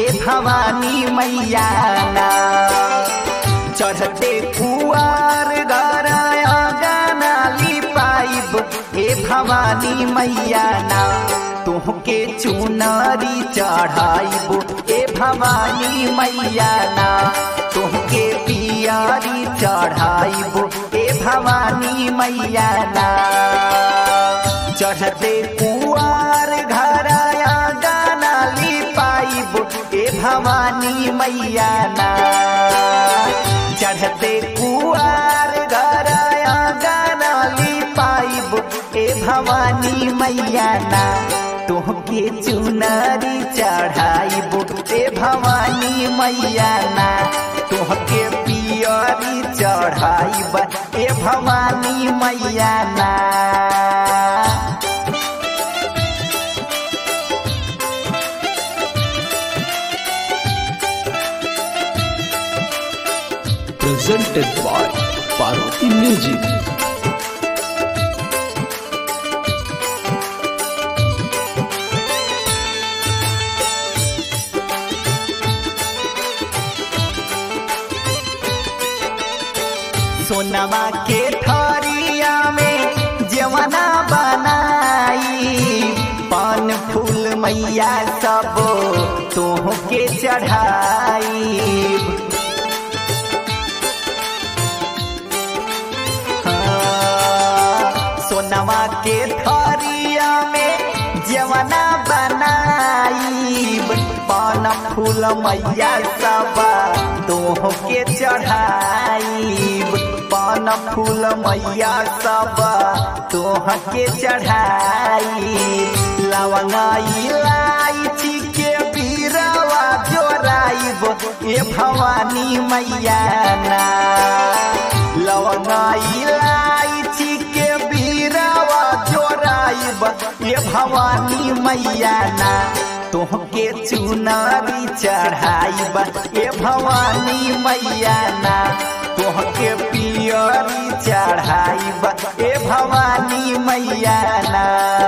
ए भवानी मैया ना चढ़ते कुआर गराया गाना लिपाइब ए भवानी मैया ना तुहके चुनरी चढ़ाइब ए भवानी मैया ना तुहके पियारी चढ़ाइब ए भवानी मैया ना चढ़ते कुआर घराया गाना लिपाइब ए भवानी मैया ना चढ़ते कुआर घराया गाना लिपाइब ए भवानी मैया ना तोहके चुनरी चढ़ाइब ए भवानी मैया ना तोहके पियरी चढ़ाइब ए भवानी मैया ना presented by Parvati Music. सोनवा के थरिया में जवना बनाई पान फूल मैया सब तोह के चढ़ाई सोनवा के थरिया में जवना बनाई पान फूल मैया सब तोह के चढ़ाई पान फूल मैया सब तोह के चढ़ाई लवंगा इलायची के बीरवा जोराइब ए भवानी मैया ना लवंगा इलायची के बीरवा जोराइब ए भवानी मैया ना तोहके चुनरी चढ़ाइब ए भवानी मैया ना तोहके पियरी चढ़ाइब ए भवानी मैया ना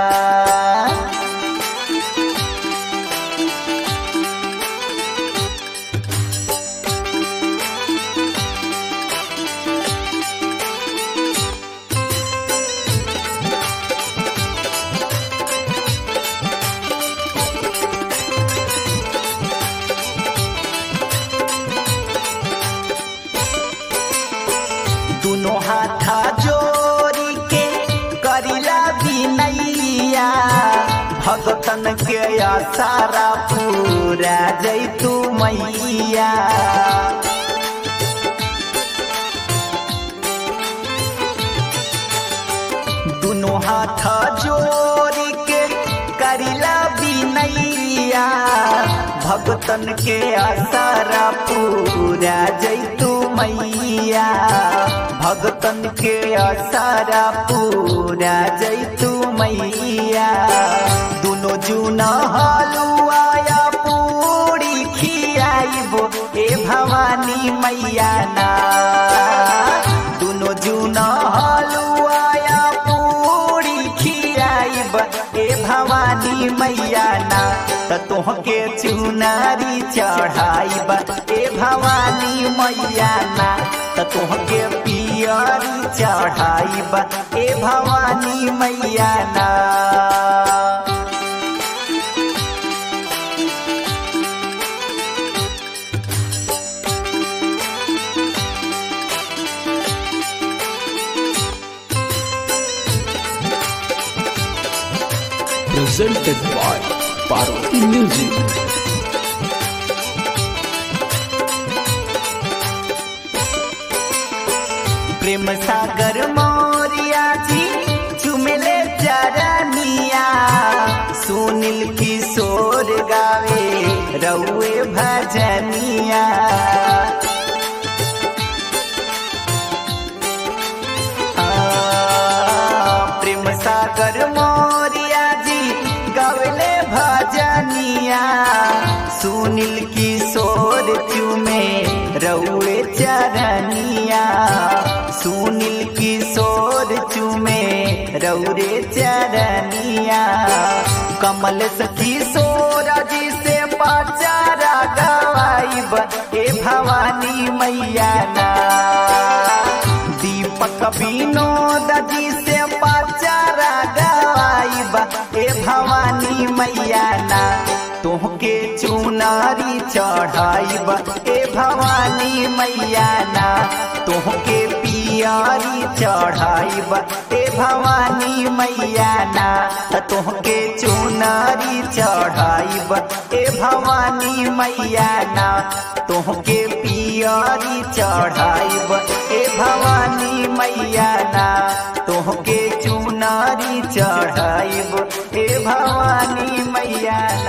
दोनों हाथा जोड़ी के करिला बिनैया भगतन के आसारा पूरा जैतू मैया दोनों हाथ जोड़ी के करिला बिनैया भगतन के आसारा पूरा जैतू मैया भगतन के आसारा पूरा जैतू मैया दोनों जूना हलुआया पूरी खियाइबो ए भवानी मैया ना दोनों जूना हलुआया पूरी खियाइब ए भवानी मैया ना त तोहके चुनारी चढ़ाइब ए भवानी मैया ना त तोहके पियरी चढ़ाइब ए भवानी मैया ना Presented by Parvati Music. प्रेम सागर मोरिया जी चुमले चरनिया सुनील किशोर गावे रउए भजनिया आ, प्रेम सागर मोरिया जी गवले भजनिया सुनील किशोर चुमे रउए चरनिया सुनील किशोर चुमे रउरे चरनिया कमल किशोर जी से पाचारा भवानी मैया ना दीपक विनोद जी से पचारा गवाइबा ए भवानी मैया ना तोहके चुनारी चढ़ाइब ए भवानी मैया ना तोहके पियारी चढ़ाइब ए भवानी मैया ना तोहके चुनारी चढ़ाइब ए भवानी मैया ना तोहके पियारी चढ़ाइब ए भवानी मैया ना तोहके चुनारी चढ़ाइब ए भवानी मैया